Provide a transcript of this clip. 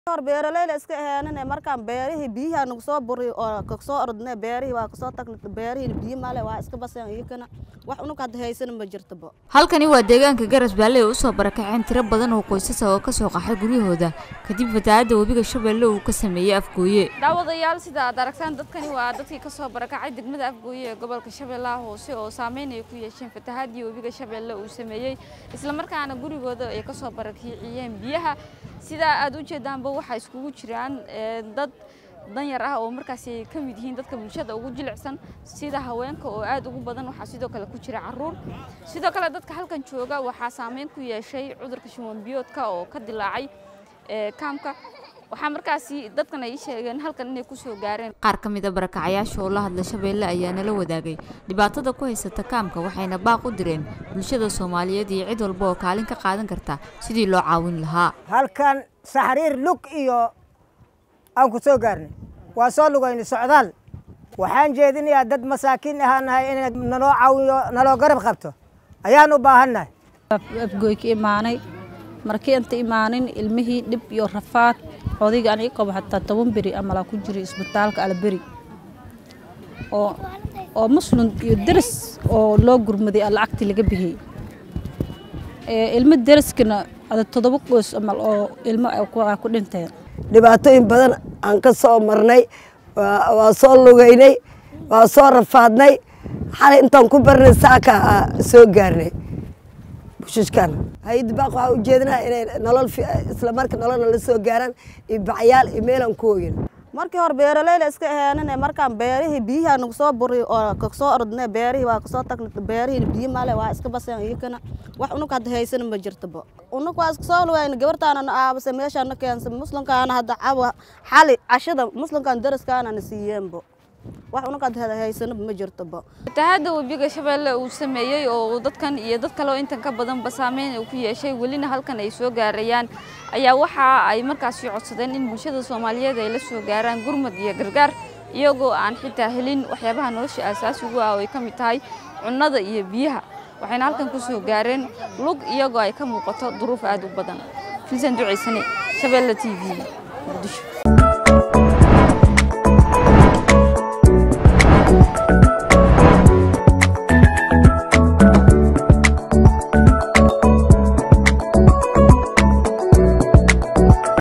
hor beeraleyla iska aheenane markaan beerihii biyaha nagu soo buri oo kasoo ordne beerihii waa kasoo tagna beerihii biyo male waa iska baseen iyakana wax unug hadda haysana ma jirtaba halkani waa deegaanka garas baale oo usoo barakaceen tiro badan oo qoysasa oo kasoo qaxay guryahooda kadib fatahaadda webiga shabeelle uu ka sameeyey afgooye daawadayaal sida aad aragtaan dadkani waa dadkii kasoo barakacay degmada afgooye ee gobolka shabeellaha hoose oo saameyn ay ku yeesheen fatahaadii webiga shabeelle uu sameeyey islamarkaana gurigooda ay kasoo barakiciyeen biyaha sidaa aad u jeedaanba waxaa iskugu jiraan dad danyar ah oo markaasi ay ka mid yihiin dadka bulshada ugu jilicsan sida haweenka oo aad ugu badan waxaa sidoo kale ku jira caruur sidoo kale dadka halkan jooga waxaa saameyn ku yeeshay cudurka shuwanbiyoodka oo ka dilaacay kaamka waxaa markaasi dadkan ay sheegeen halkan inay kusoo gaareen qaar ka mid a barakacayaasha oo la hadla shabeelle ayaa nala wadaagay dhibaatada ku haysata kaamka waxayna baaq u direen bulshada soomaaliyeed iyo cid walba oo kaalin ka qaadan karta sidii loo caawin lahaa halkan saxriir lug iyo aan ku soo gaarnay waa soo lugayna socdaal waxaan jeedinayaa dad masaakiin ahaan nahay inay naloo caawiyo naloo garab qabto ayaan u baahannahay afgooy ka imaanay markii inta imaanin ilmihii dhib iyo rafaad odayga aniga qabo xataa toban beri amalaa ku jiray isbitaalka alberi oo oo muslim iyo deris oo loo gurmaday lacagtii laga bixiyey ilmo deriskana ada toddoba qoys amal oo ilmo ku dhinteen dhibaatooyin badan aan ka soo marnay waa soo lugaynay waa soo rafaadnay xalay intaan ku barnay saaka soo gaarnay bushishkan hay-adda baaq waxaa ujeedinaa inay nolol isla marka nolol nala soo gaaraan iyo bacyaal iyo meelaan ku hoogin markii hore beeraleyla iska aheenane markaan beerihii biyaha nagu soo buri oo kasoo ordne beerihii waa kasoo tagna beerihii biyo male waa iska baseen iyakana wax unug hadda haysana ma jirtaba unug waa iska soo lugayna gabartaana na aabase meeshaana keensa muslimkaana hadda cawa xali cashada muslimkaan daraskaana na siiyeenbo wax unug hadda haysana ma jirtaba fatahaadda webiga shabeelle uu sameeyey oo dadkan iyo dad kale oo intan ka badanba saameyn uu ku yeeshay welina halkan ay soo gaarayaan ayaa waxa ay markaasi codsadeen in bulshada soomaaliyeed ay la soo gaaraan gurmad iyo gargaar iyagoo aan xitaa helin waxyaabaha nolosha aasaasigu ah oo ay ka mid tahay cunnada iyo biyaha waxayna halkan ku soo gaareen lug iyagoo ay ka muuqato duruuf aad u badan filsan ducaysane shabeelle t v muqdisho